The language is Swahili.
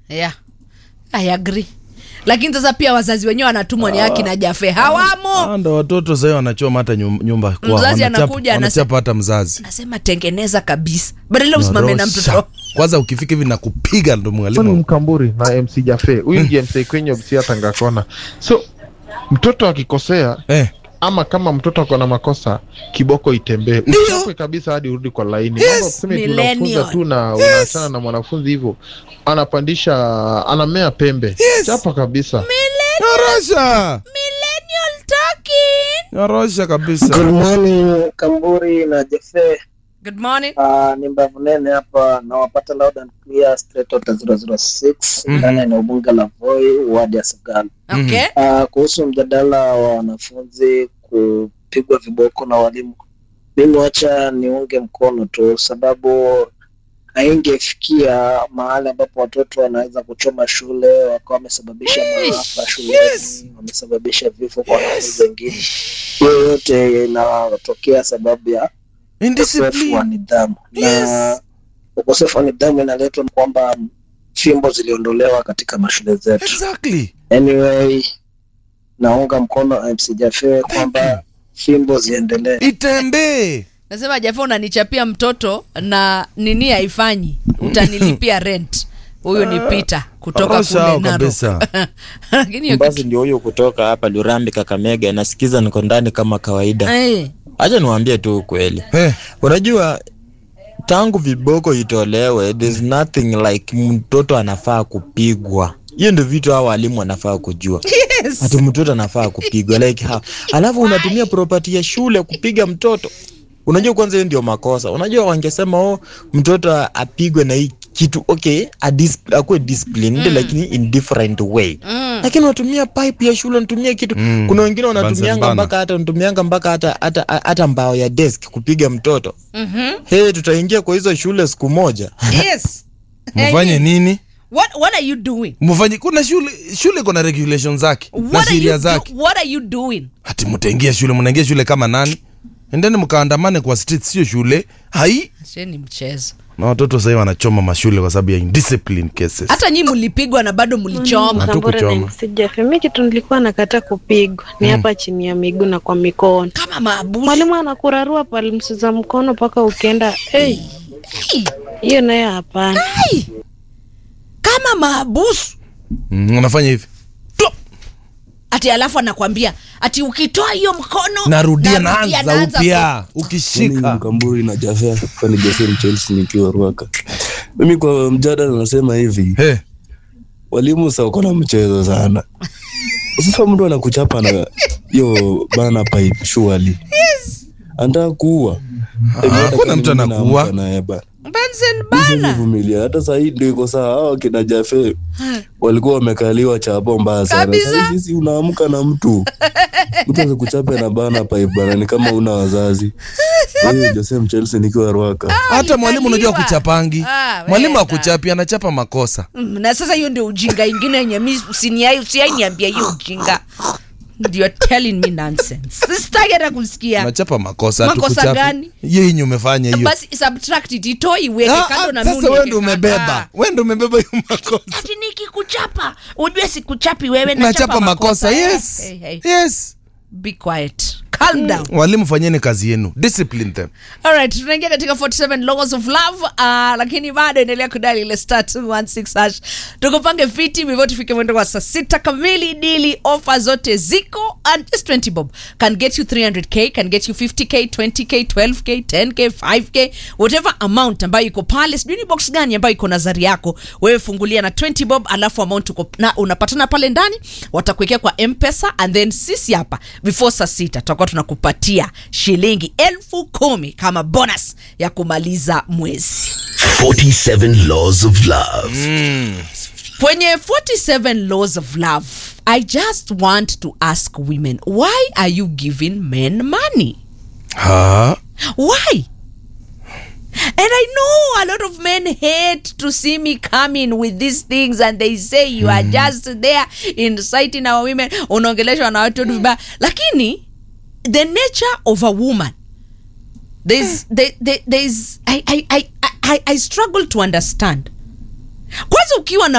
yeah. I agree lakini sasa pia wazazi wenyewe wanatumwa ni haki na jafe hawamo Ah, ndo watoto sahii wanachoma hata nyum- nyumba kwao. Mzazi Wanachapa- anakuja, anasema- wanachapa hata mzazi nasema tengeneza kabisa badala usimame na Nyorosha. mtoto kwanza ukifika hivi na kupiga ndo so ni mwalimu mkamburi na mc jafe huyu ndiye mc kwenye msia tangakona so mtoto akikosea eh. ama kama mtoto ako na makosa kiboko itembee Ndio. uchapwe kabisa hadi urudi kwa laini Yes. mambo ya kusema eti Millennial. unafunza tu na unaachana na mwanafunzi hivyo anapandisha anamea pembe Yes. chapa kabisa nyorosha millennial talking nyorosha kabisa Good morning Kamburi na Jefe. good morning Uh, ni mbavu nene hapa nawapata loud and clear straight out 006 Mhm. ndani ya eneo bunge la Voi wadi ya Sagana. okay Uh, kuhusu mjadala wa wanafunzi kupigwa viboko na walimu, mimi wacha niunge mkono tu, sababu haingefikia mahali ambapo watoto wanaweza kuchoma shule wakawa wamesababisha maafa shuleni, Yes. wamesababisha vifo kwa wanafunzi wengine. Hiyo yote inatokea sababu ya ukosefu wa Indiscipline. nidhamu Yes. na ukosefu wa nidhamu inaletwa na kwamba fimbo ziliondolewa katika mashule zetu. Exactly. Anyway, naunga mkono MC Jafe kwamba fimbo ziendelee. itembee nasema jafe unanichapia mtoto na nini haifanyi utanilipia rent huyu ni pita kutoka Orosha kule hao Narok kabisa. lakini hiyo basi kitu ndio huyo kutoka hapa Lurambi Kakamega, nasikiza niko ndani kama kawaida. Eh, Acha niwaambie tu ukweli, Eh, unajua tangu viboko itolewe, there's nothing like mtoto anafaa kupigwa. Hiyo ndio vitu hao walimu wanafaa kujua. yes. Ati mtoto anafaa kupigwa like how? Alafu unatumia property ya shule kupiga mtoto. Unajua kwanza hiyo ndio makosa. Unajua wangesema oh, mtoto apigwe na hii kitu okay, a dis- akuwe disciplined Mm. lakini in different way. Mm. Lakini unatumia pipe ya shule, unatumia kitu Mm. kuna wengine wanatumianga Bunsen mpaka hata wanatumianga mpaka hata hata hata mbao ya desk kupiga mtoto. Mhm. Hey, tutaingia kwa hizo shule siku moja. Yes. mfanye Eh, nini what, what are you doing mfanye kuna shule shule kuna regulation zake na what are, you sheria do, zake what are you doing hati mtaingia shule mnaingia shule kama nani endeni mkaandamane kwa street sio shule hai Sio ni mchezo na watoto sahii wanachoma mashule kwa sababu ya indiscipline cases hata nyii mlipigwa na bado mlichoma Hatu Sambora kuchoma. na msijafe. Mi kitu nilikuwa nakata kupigwa ni hapa chini ya miguu na kwa mikono. kama maabusu Mwalimu anakurarua palms za mkono mpaka ukienda hey, hiyo nayo hapana. Ai! kama maabusu mm, wanafanya hivi Tup! ati alafu anakwambia ati ukitoa hiyo mkono narudia narudia, naanza naanza upya Mimi ukishika Mkamburi na Jafea kwani Jafea ni Chelsea nikiwa Ruaka. Mimi kwa mjadala nasema hivi, hey. walimu sasa wako na mchezo sana. Sasa mtu anakuchapa na hiyo bana pipe surely. Yes. Anataka kuua. hakuna mtu anakuua. naye bana. Bunsen bana Vumilia. Hata sasa hii ndio iko sawa. Hao kina Jafe walikuwa wamekaliwa chapo mbaya sana. Kabisa. Sasa hivi si unaamka na mtu. Mtu asikuchape na bana pipe bana ni kama una wazazi. Wewe Jose Chelsea nikiwa Ruaka. hata mwalimu unajua Alikaliwa. kuchapangi Ah, mwalimu wenda. akuchapi anachapa makosa Mm, na sasa hiyo ndio ujinga ingine yenye mi usiniai usiai niambia hiyo ujinga You're telling me nonsense sitaki hata kusikia anachapa makosa Makosa hatukuchapi. gani? hiyo yenye umefanya hiyo basi subtract it itoe iweke Ah, kando ah, na mimi sasa wewe ndio uniweke umebeba kando. wewe ndio umebeba hiyo makosa ati nikikuchapa ujue sikuchapi wewe nachapa makosa yes Hey, hey. yes be quiet calm down walimu fanyeni kazi yenu discipline them Alright, tunaingia katika 47 laws of love uh, lakini bado endelea kudali ile star 216 hash tukupange fiti before tufike mwendo wa saa sita kamili dili ofa zote ziko and just 20 bob can get you 300k can get you 50k 20k 12k 10k 5k whatever amount ambayo iko pale sijui ni box gani ambayo iko nazari yako wewe fungulia na 20 bob alafu amount uko na unapatana pale ndani watakuwekea kwa mpesa and then sisi hapa before saa sita tutakuwa tunakupatia shilingi elfu kumi kama bonus ya kumaliza mwezi 47 Laws of Love. kwenye 47 laws of love i just want to ask women why are you giving men money ha why and i know a lot of men hate to see me coming with these things and they say you are just there inciting our women unaongeleshwa na watu vibaya lakini the nature of a woman there's, there, there, there's I, I, I, I, I struggle to understand kwanza ukiwa na